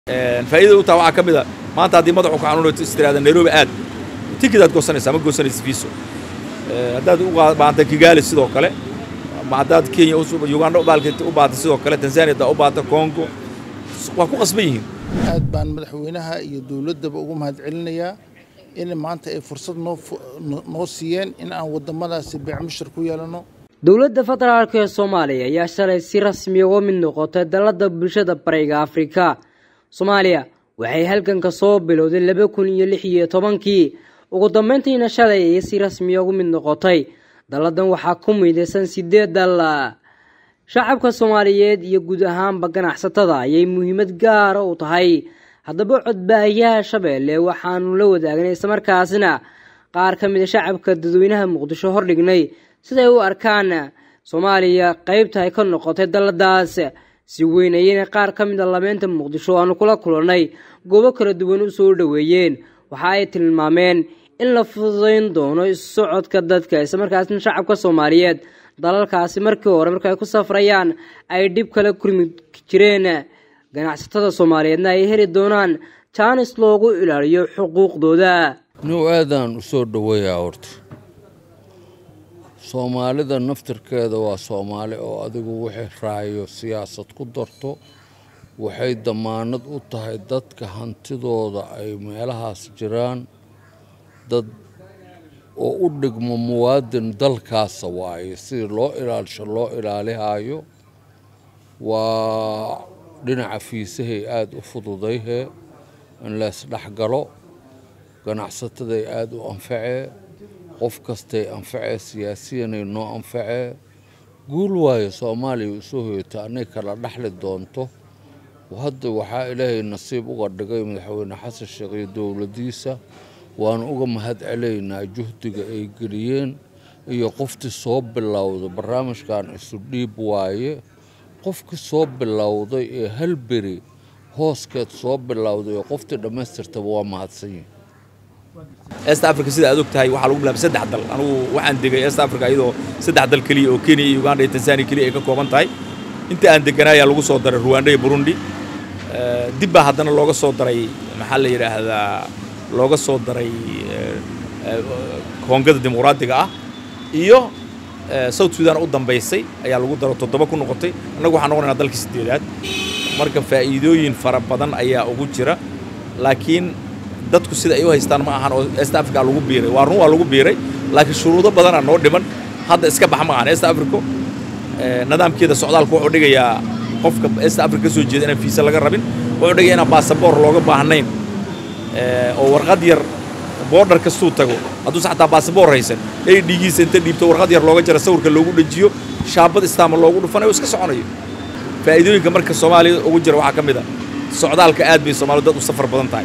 faa'iidada u taha waxaa ka mid a maanta haddii madaxu ku xanuunato istiraada nairobi aad tikid aad goosanaysaa ma goosanaysa fiiso haddaad u baahanta kigaali sidoo kale ama haddaad kenya uganda u baahata sidoo kale tanzania haddaa u baahata congo waa ku qasban yihiin aad baan madaxweynaha iyo dowladdaba ugu mahadcelinayaa in maanta ay fursad noo siiyeen in aan waddamadaasi beecmushir ku yeelanno dowladda federaalk ee soomaaliya ayaa shalay si rasmi uga mid noqotay dalladda bulshada bariga afrika soomaaliya waxay halganka soo bilowday laba kun iyo lix iyo tobankii ugu dambeyntiina shalay ayay si rasmiya ugu mid noqotay dalladan waxaa ku midaysan sideed dal shacabka soomaaliyeed iyo guud ahaanba ganacsatada ayay muhiimad gaara u tahay haddaba codbaahiyaha shabeelle waxaanu la wadaagnay islamarkaasina qaar ka mid a shacabka dadweynaha muqdisho hordhignay siday u arkaan soomaaliya qeybta ay ka noqotay dalladaas si weyn ayayna qaar ka mid a labeynta muqdisho aanu kula kulannay goobo kala duwan u soo dhoweeyeen waxa ay tilmaameen in la fududayn doono issocodka dadka islamarkaasna shacabka soomaaliyeed dalalkaasi markii hore marka ay ku safrayaan ay dhib kala kurmi jireen ganacsatada soomaaliyeedna ay heli doonaan jaanis loogu ilaaliyo xuquuqdooda nuu aadaan u soo dhoweeyaa horta soomaalida naftirkeeda waa soomaali oo adigu wixii raayo siyaasad ku darto waxay damaanad u tahay dadka hantidooda ay meelahaas jiraan dad oo u dhigmo muwaadin dalkaasa waaye sidii loo ilaalisho loo ilaalihaayo waa dhinaca fiisahay aada u fududayhee in leesdhexgalo ganacsataday aada u anfacee qof kastay anfacee siyaasiyanay noo anfacee guul waayo soomaaliya u soo hoyata anay kala dhexli doonto hadda waxaa ilaahay nasiib uga dhigay madaxweyne xasan sheekh iyo dowladdiisa waanu uga mahad celaynaa juhdiga ay geliyeen iyo qoftii soo bilowday barnaamijkan isu dhiib waaye qofkii soo bilowday ee hal beri hooskeed soo bilowday oo qoftii dhammaystirtaba waa mahadsanyihin east africa sida aad og tahay waxaa lagu bilaabay saddex dal anugu waxaan degay east africa iyadoo saddex dal keliya oo kenya iyo uganda iyo tanzania keliya ay ka kooban tahay inta aan deganaa ayaa lagu soo daray ruwanda iyo burundi dib baa haddana looga soo daray maxaa la yidhaahdaa looga soo daray koongada dimuqraadiga ah iyo south sudan u dambaysay ayaa lagu daro toddoba ku noqotay annagu waxaan noqonaynaa dalkii siddeedaad marka faa'iidooyin fara badan ayaa ugu jira laakiin dadku sida ay u haystaan ma ahan oo east africa lagu biiray waa run waa lagu biiray laakiin shuruudo badanaa noo dhiman hadda iska bax ma ahan east africa nidaamkeeda socdaalku wuxuu dhigayaa qofka east africa ka soo jeeda inaan fiisa laga rabin wuxuu dhigaya inaan baasaboor looga baahnayn oo warqad yar boodhar kastuu tago hadduusa xataa baasaboor haysan ay dhiigiisa inta dhiibto warqad yar looga jara sawirka loogu dhejiyo shaabad istaama loogu dhufanayo iska soconayo faa'iidooyinka marka soomaaliya ugu jira waxaa ka mid a socdaalka aad bay soomaalidu dad u safar badan tahay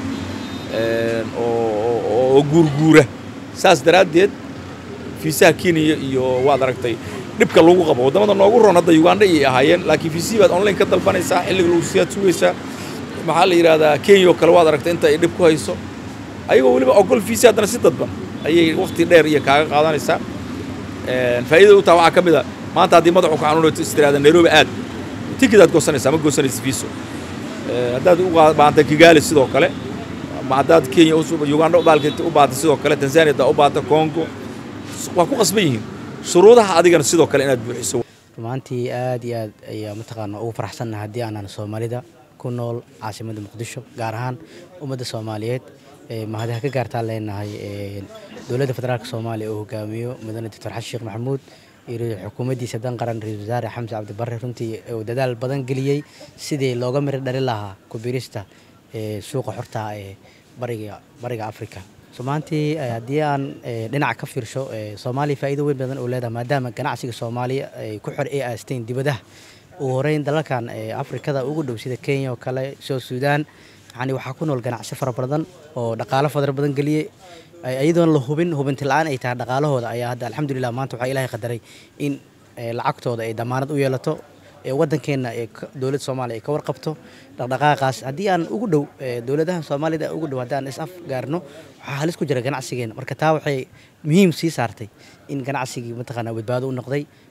oo guurguura saas daraaddeed fiisaha kenya iyo waad aragtay dhibka lagu qabo waddamada noogu roon hadda uganda iyay ahaayeen laakiin fiisihii baad online ka dalbanaysaa xilliga lagu siyaad sugaysaa maxaa la yidhahdaa kenya oo kale waad aragtay inta ay dhib ku hayso ayagoo weliba ogol fiisi haddana si dadban ayay wakhti dheer iyo kaaga qaadanaysaa faa'iidada u taha waxaa ka mid a maanta haddii madaxu ku xanuunato istiraada nairobi aad tikid aad goosanaysaa ma goosanaysa fiiso haddaad u baahanta kigaali sidoo kale ama haddaad kenya uganda u baahata sidoo kale tanzania haddaa u baahata congo waa ku qasban yihiin shuruudaha adigana sidoo kale inaad buuxiso rumaantii aad iyo aad ayaa mataqaana ugu faraxsannaha haddii aanan soomaalida ku nool caasimadda muqdisho gaar ahaan ummadda soomaaliyeed mahadaha ka gaartaan leenahay dowladda federaalk soomaaliya oo hogaamiyo mudane doctor xasan sheekh maxamuud iyo xukuumaddiisa dan qaran ra-isul wasaare xamse cabdibarre runtii uu dadaal badan geliyey sidii looga miro dhali lahaa kubirista suuqa xorta ee bariga bariga africa somaantii haddii aan dhinaca ka fiirsho soomaaliya faa'iido weyn badan oo leedahay maadaama ganacsiga soomaaliya ay ku xor ay aasteen dibadaha ugu horeyn dalalkan afrikada ugu dhow sida kenya oo kale south sudan yani waxaa ku nool ganacsi fara badan oo dhaqaalo fadar badan geliyey iyadoon la hubin hubinti la-aan ay tahay dhaqaalahooda ayaa hadda alxamdulilah maanta waxaa ilaahay qadaray in lacagtooda ay damaanad u yeelato waddankeenna ee dowladda soomaaliya ay ka warqabto dhaqdhaqaaqaas haddii aan ugu dhow dowladaha soomaalida ugu dhow haddii aan is af gaarno waxaa halis ku jira ganacsigeena marka taa waxay muhiim sii saartay in ganacsigii mataqaana badbaado u noqday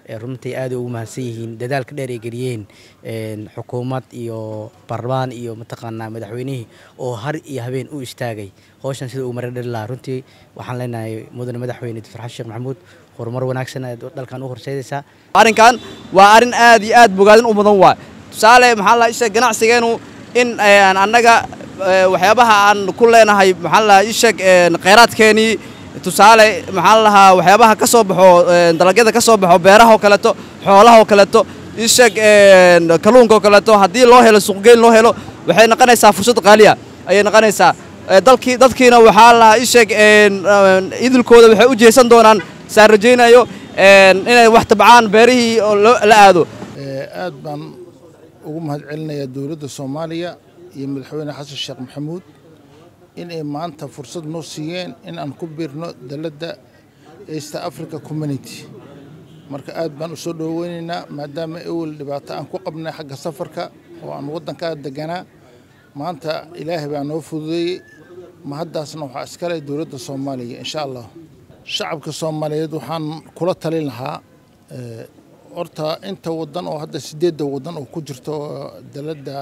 runtii aaday ugu mahadsan yihiin dadaalka dheer ay geliyeen xukuumad iyo baarlamaan iyo mataqaanaa madaxweynihii oo har iyo habeen u istaagay howshan sida uu mara dhali lahaa runtii waxaan leenahay mudane madaxweyne doctor xasan sheekh maxamuud horumar wanaagsan ayaad dalkan u horseedaysaa arrinkan waa arrin aad iyo aad bogaadin u mudan waay tusaale maxaa la isheeg ganacsigeenu in annaga waxyaabaha aan ku leenahay maxaa la isheeg kheyraadkeenii tusaale maxaa la lahaa waxyaabaha ka soo baxo dalagyada ka soo baxo beeraha oo kaleeto xoolaha oo kaleeto isheeg kalluunka oo kaleeto haddii loo helo suuqgeyn loo helo waxay noqonaysaa fursad qaaliya ayay noqonaysaa dalkii dadkiina waxaa la isheeg idilkooda waxay u jeesan doonaan saan rajaynayo inay wax tabcaan beerihii la aado aad baan ugu mahad celinayaa dowladda soomaaliya iyo madaxweyne xasan sheekh maxamuud in ay maanta fursad noo siiyeen in aan ku biirno daladda east africa community marka aad baan u soo dhoweynaynaa maadaama ewel dhibaato aan ku qabnay xagga safarka oo aan waddankaa deganaa maanta ilaahay baa noo fududeeyey mahaddaasna waxaa iskale dowladda soomaaliya insha allah shacabka soomaaliyeed waxaan kula talin lahaa horta inta wadan oo hadda sideedda wadan oo ku jirto daladda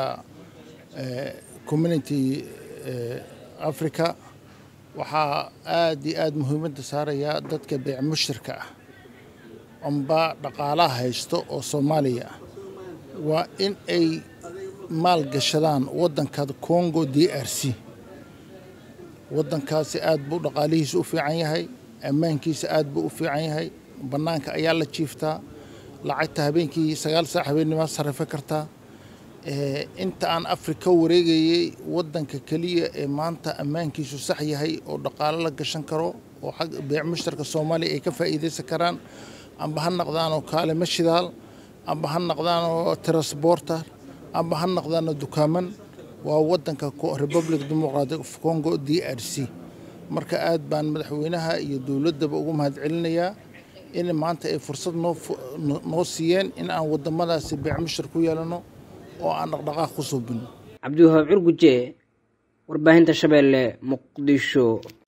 community africa waxaa aad iyo aad muhiimadda saarayaa dadka beec mushirka ah amba dhaqaalaha haysto oo soomaaliya ah waa in ay maal gashadaan waddanka congo d r c waddankaasi aad buu dhaqaalihiisa u fiican yahay ammaankiisa aad buu u fiican yahay bannaanka ayaa la jiiftaa lacagta habeenkii sagaal saac habeennima sarrifa kartaa inta aan afrika wareegayey waddanka keliya ee maanta ammaankiisu sax yahay oo dhaqaalo la gashan karo oo xag beec mushtarka soomaaliya ay ka faa'iidaysan karaan amba ha naqdaanoo kaalimo shidaal amba ha naqdaanoo transporter amba ha naqdaanoo dukaaman waa waddanka republic democratic of congo d r c marka aad baan madaxweynaha iyo dowladdaba ugu mahad celinayaa in maanta ay fursad noo siiyeen in aan waddamadaasi beec mushtar ku yeelano oo aan dhaqdhaqaaq ku suubino cabdiwahaab curguje warbaahinta shabeelle muqdisho